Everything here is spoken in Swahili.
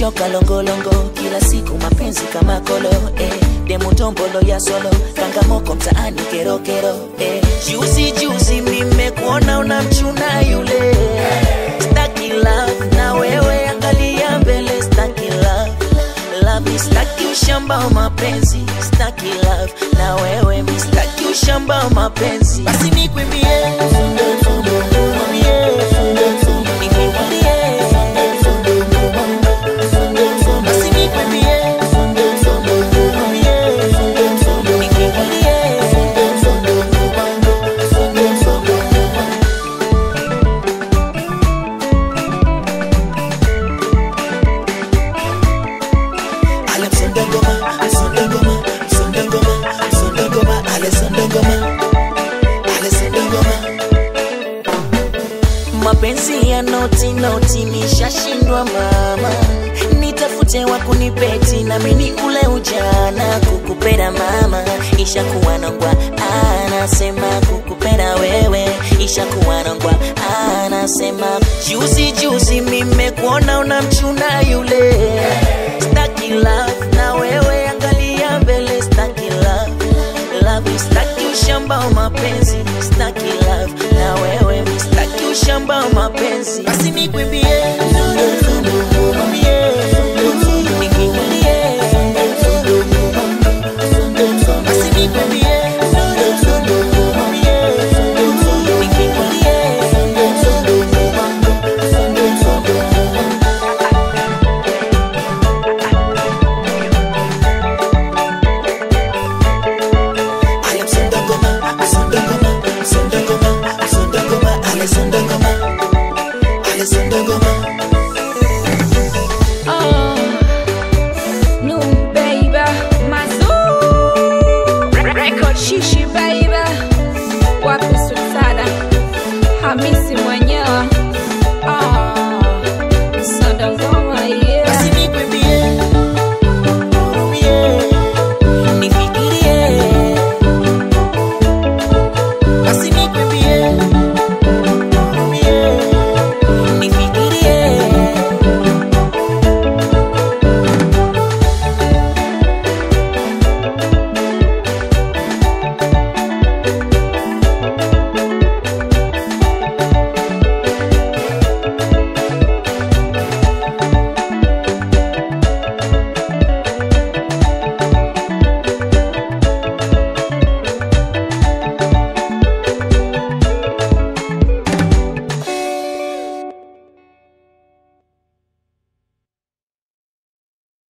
nimechoka longolongo kila siku mapenzi kama kolo eh. demu tombolo ya solo kangamoko mtaani kerokero eh. juzi juzi mimekuona unamchuna yule staki love na wewe angalia mbele staki love love staki ushamba wa mapenzi staki love na wewe mi staki ushamba wa mapenzi basi nikwimbie Basi nikwimbie Ale msonde ngoma, msonde ngoma, msonde ngoma, msonde ngoma, ale sonde ngoma, ale sonde ngoma. Mapenzi ya noti noti nishashindwa mama, nitafute wa kunipeti na mimi ule ujana kukupenda mama, ishakuwa nongwa anasema kukupenda wewe, ishakuwa nongwa anasema juzi juzi mimekuona unamchuna yule staki love na wewe angalia mbele staki love love staki ushamba wa mapenzi staki love na wewe staki ushamba wa mapenzi basi